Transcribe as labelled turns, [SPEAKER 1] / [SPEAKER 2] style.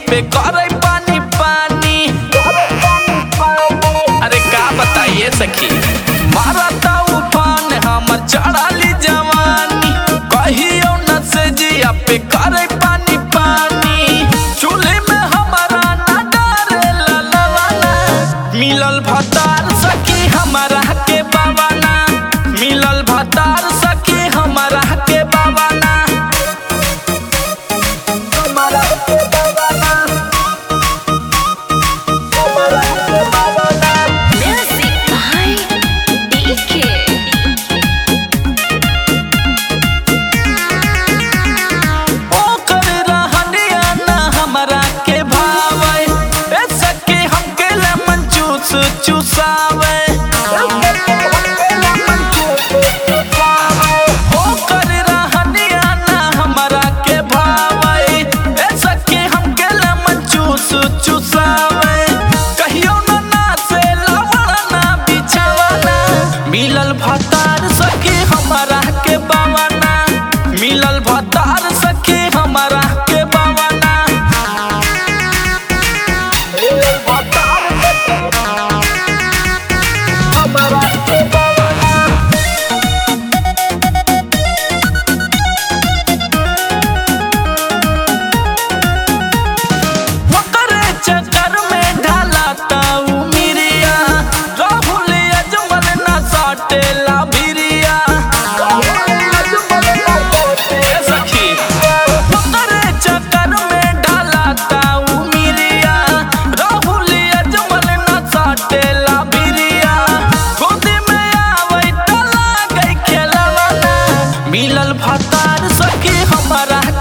[SPEAKER 1] पे करे पानी पानी अरे का बताइए सखी मारा ता उफान हमर चढ़ाली जवानी कहियो न से जिया पे करे पानी पानी चूल्हे में हमारा ना डरे ला ला ला ला। मिलल भतार सखी हमारा के बाबाना मिलल भतार सखी हमारा के बाबाना
[SPEAKER 2] Music by DK.
[SPEAKER 1] ओकर रहनिया ना हमरा के भावे ए सखी हमके लेमन जूस चुसावे ओकर रहनिया ना हमरा के भावे ए सखी हमके लेमन जूस चुसावे कहियो ना ना से लवड़ा ना बिछावाना मिलल भतार सखी हमरा के बावाना मिलल भतार सखी हमरा के बावाना मिलल भतार सखी हमरा के बावाना ओकरे चक्कर में ढाला ताऊ मिरिया राहुल अजमल ना साटेला भिरिया ए सखी ओकरे चक्कर में ढाला ताऊ मिरिया राहुल अजमल ना साटेला भिरिया गोदी में आवै त लागै खेलवाना मिलल भतार सखी हमरा